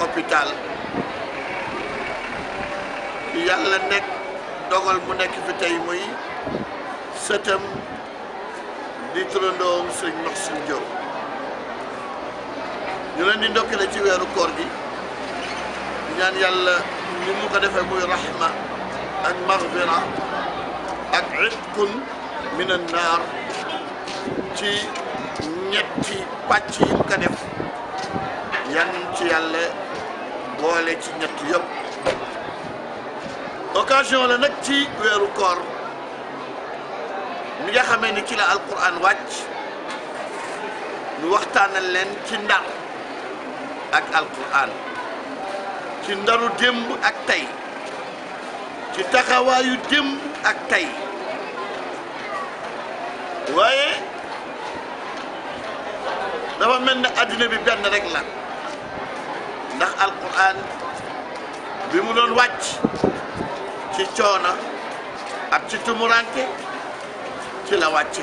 hôpital yàlla nekk dogal mu nekk fi tey muy sëtam di turandoom sëñ Maxsin Diop ñu leen di ndokkale ci weeru koor gi ñaan yàlla ni mu ko defee muy rahma ak maghfira ak itqun min an naar ci ñetti pàcc yi mu ko def yan ci yàlla boole ci ñett yëpp occasion la nag ci weeru koor mi nga xamee ni ci la alquran wàcc ñu waxtaanal leen ci ndar ak alquran ci ndaru démb ak tey ci taxawaayu démb ak tey waaye dafa mel ne adduna bi benn rek la ndax alquran bi mu doon wàcc ci coono ak ci tumuranke ci la wàcce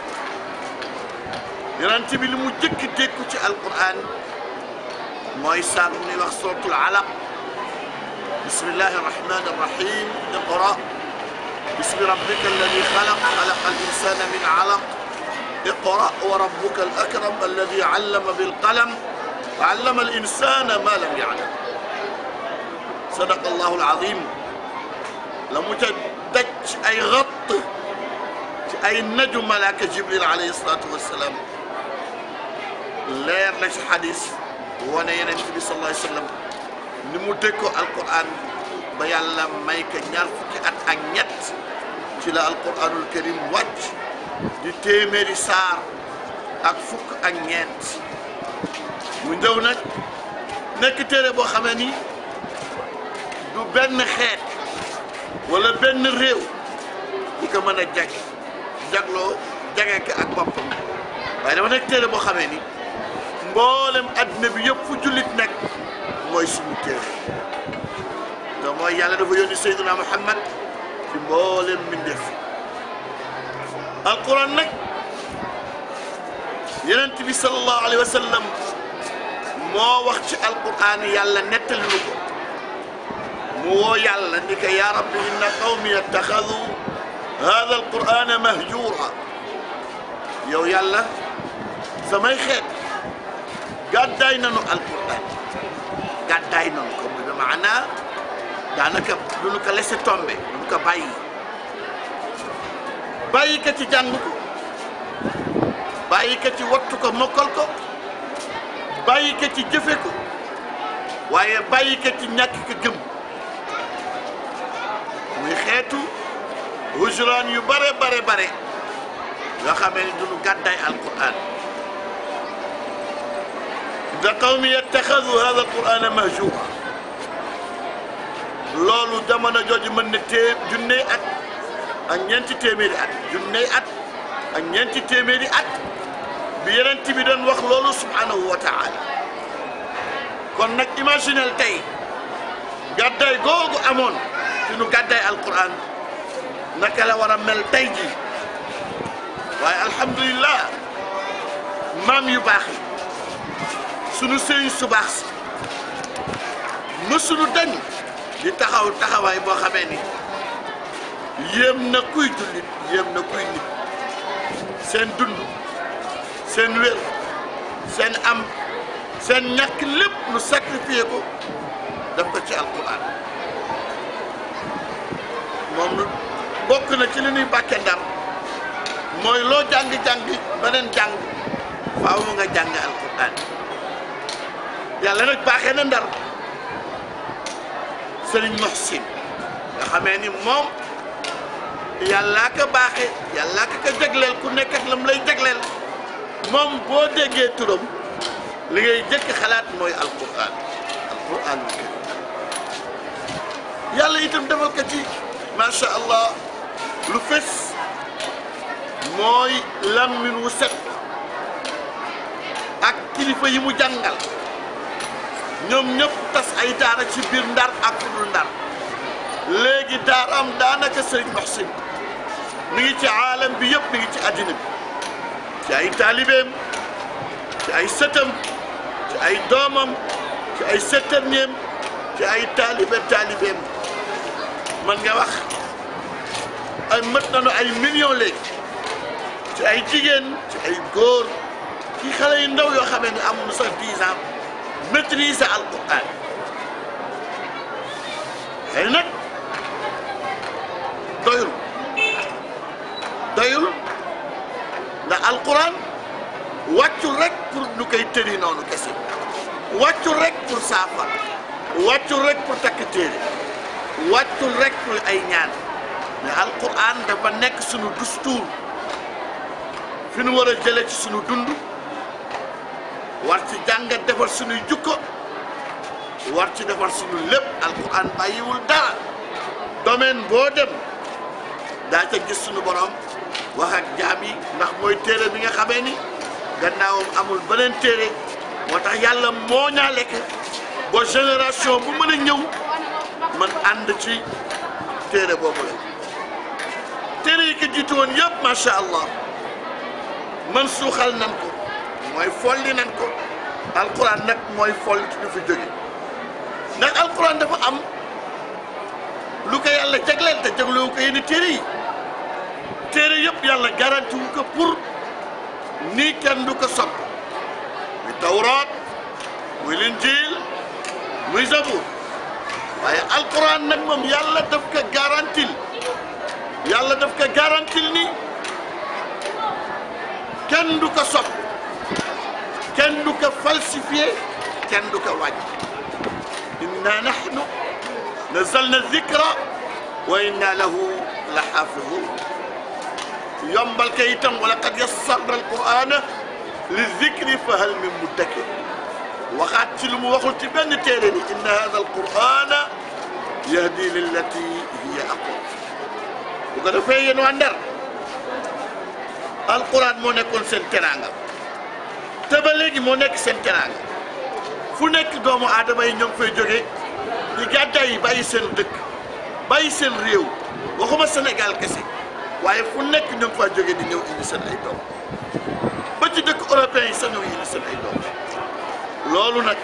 yonent bi li mu jëkk dékku ci alquran mooy saar ñuy wax suratul alaq bismillahi arrahmani arrahim iqra bismi rabbika alladi xalaq xalaqa al insana min alaq iqra wa rabbuka al akram alladi allama bilqalam allama al insana ma lam ya'lam sadaqa allahu al azim la mu ca daj ci ay xatt ci ay naju malaaka jibril alayhi salaatu wassalaam leer na ci xadis wane yeneen bi sallallahu alayhi wa sallam ni mu déggoo alquran ba yàlla may ko ñaar fukki at ak ñett ci la alquranul karim wàcc di téeméeri saar ak fukk ak ñeent mu ñëw nag nekk téere boo xamee ni du benn xeet wala benn réew bu ko mën a jag jagloo jage ko ak boppam waaye dama nekk téere boo xamee ni mboolem adduna bi yëpp fu jullit nekk mooy suñu téere te mooy yàlla dafa yónni Seydina Muhammad ci mboolem mbindeef alquran nag yonent bi sallallahu alayhi wa sallam moo wax ci alquran yàlla nettali nu ko mu woo yàlla ni ko yaa rabbi inna qawmi ittaxadu hada alqurana mahjura yow yàlla samay xeet gàddaay nanu alquran gàddaay nanu ko bi maanaa daanaka du nu ko laisser tomber du nu ko bàyyi bàyyi ko ci jàng ko bàyyi ko ci wattu ko mokkal ko bàyyi ko ci jëfe ko waaye bàyyi ko ci ñàkk ko gëm muy xeetu hujuraan yu bare bare bare yoo xamee ni duñu gàddaay alquran da qawmi yattaxadu hada alqurana mahjura loolu jamono jooju mën na tée junney at ak ñeenti téeméeri at junney at ak ñeenti téeméeri at bi yeneen bi doon wax loolu subhanahu wa taala kon nag imaginel tey gàddaay googu amoon suñu gàddaay alquran naka la war a mel tey ji waaye alhamdulillah maam yu baax yi sunu sëriñ su baax si mësunu dañ di taxaw taxawaay boo xamee ni yéem na kuy jullit yéem na kuy nit seen dund seen wér seen am seen ñàkk lépp nu sacrifié ko def ko ci alquran moom bokk na ci li ñuy bàkke ndar mooy loo jàng-jàng beneen jàng faaw mu nga jàng alquran yàlla nag baaxee na ndar sëriñ Muhsin nga xamee ni moom yàllaa ko baaxe yàllaa ko ko jagleel ku nekk ak la mu lay jagleel moom boo déggee turam li ngay jëkk xalaat mooy alquran alquran yàlla itam defal ko ci macha allah lu fes mooy lammin wu set ak kilifa yi mu jàngal ñoom ñëpp tas ay daara ci biir ndar ak ku dul ndar léegi daaraam daanaka sëriñ Muhsin mi ngi ci aalam bi yëpp mi ngi ci àddina bi ci ay taalibeem ci ay sëtam ci ay doomam ci ci ay settarneem ci ay taalibe taalibeem man nga wax ay mët nañu ay millions léegi ci ay jigéen ci ay góor ci xale yu ndaw yoo xamee ne amuñu sax 10 ans maîtriser alquran xëy nag doyul doyul ndax alquran wàccul rek pour ñu koy tëri noonu kese wàccul rek pour saafar wàccul rek pour takk téere wàccul rek pour ay ñaan mais alquran dafa nekk sunu dustuur fi nu war a jëlee ci sunu dund war ci jàngat defar sunuy jukko war ci defar sunu lépp alquran bàyyiwul dara domaine boo dem daa ca gis sunu borom wax ak jaam yi ndax mooy téere bi nga xamee ni gannaawam amul beneen téere moo tax yàlla moo ñaa lekk ba génération bu mën a ñëw man ànd ci téere boobu la téere yi ko jiitu woon yëpp macha allah man suuxal nan ko mooy folli nan ko alquran nag mooy folli ci du fi jóge ndax alquran dafa am lu ko yàlla jagleel te jaglewu ko yenn téere yi téere yëpp yàlla garanti wu ko pour nii kenn du ko sopp muy tawraat muy linjiil muy zabur waaye alquran nag moom yàlla daf ko garantil yàlla daf ko garantil ni kenn du ko sopp kenn du ko falsifié kenn du ko wàññi inna nahnu nazalna zikra wa inna lahu la xaafidun yombal ka itam wala qad yassarna alqurana li zikri fa hal min muddakir waxaat ci lu mu waxul ci benn téere ni inna hada alqurana yahdi lillati hiya aqwam bu ko defee yéen waa Ndar alquran moo nekkoon seen teraanga te ba léegi moo nekk seen teraanga fu nekk doomu aadama yi ñoo ngi fay jógee di gàddaay yi bàyyi seen dëkk bàyyi seen réew waxuma Sénégal kese waaye fu nekk ñoo ngi faa jógee di ñëw indi seen ay doom ba ci dëkk européen yi sax ñoo indi seen ay doom loolu nag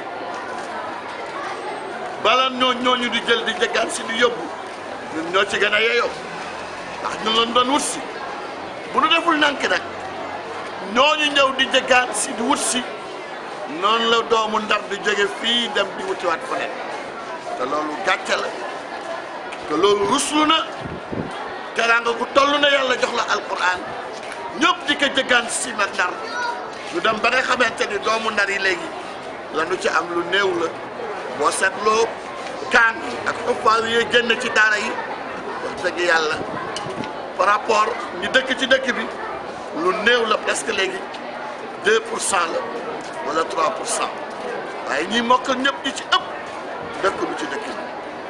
bala ñoo ñooñu di jël di jëggaan si di yóbbu ñun ñoo ci gën a yeyoo ndax ñu loon doon wut si bu nu deful nank nag ñooñu ñëw di jëggaan si di wut si noonu la doomu ndar di jóge fii dem di wutiwaat feneen te loolu gàcce la te loolu ruslu na teraanga ku toll na yàlla jox la alquran ñëpp di ko jëggaan si na ndar ñu dem ba nga xamante ni doomu ndar yi léegi la nu ci am lu néew la boo seetloo kaan ak xuffaar yi génn ci daara yi wax dëgg yàlla par rapport ñi dëkk ci dëkk bi lu néew la presque léegi 2 pour cent la wala 3 pour cent waaye ñi mokkal ñëpp ñi ci ëpp dëkk bi ci dëkk bi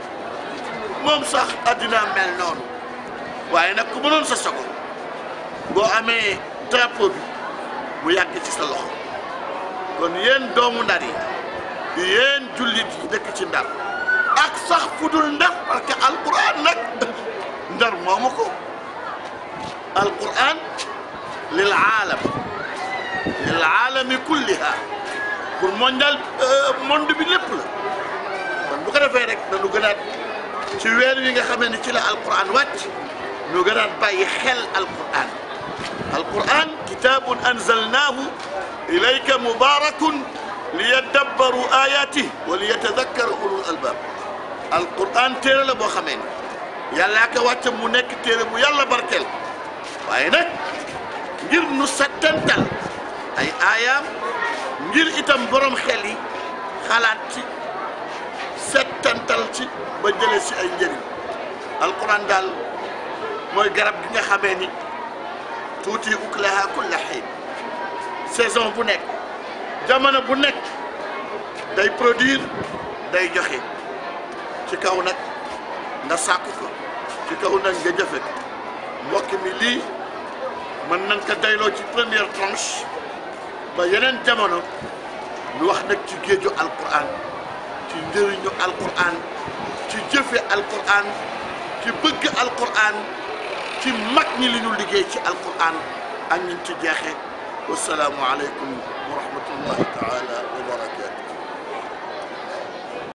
moom sax addina mel noonu waaye nag ku mënoon sa sogo boo amee drapeau bi mu yàgg ci sa loxo kon yéen doomu ndar yi yéen jullit yi dëkk ci ndar ak sax fu dul ndar parce que alquran nag ndar moomu ko alquran lil aalam lil aalami kulliha pour mondial monde bi lépp la kon bu ko defee rek dañu gënaat ci weer wi nga xamee ni ci la alquran wàcc ñu gënaat bàyyi xel alquran alquran kitabun anzalnahu ilayka mubarakun liyadabbaru ayatihi wa liyatadakkara ulul albab alquran téere la boo xamee ni yàllaa ko wàcce mu nekk téere bu yàlla barkeel waaye nag ngir nu settantal ay aayaam ngir itam borom xel yi xalaat ci settantal ci ba jëlee si ay njëriñ alquran daal mooy garab gi nga xamee ni tuuti uklaha kulla xiin saison bu nekk jamono bu nekk day produire day joxe ci kaw nag nga sàkku ko ci kaw nag nga jëfe ko mbokk mi lii mën nañ ko dayloo ci première tranche ba yeneen jamono ñu wax nag ci géeju alquran ci njëriñu alquran ci jëfe alquran ci bëgg alquran ci mag ñi li ñu liggéey ci alquran ak ñi ci jeexe wasalaamu aleykum wa rahmatullahi taala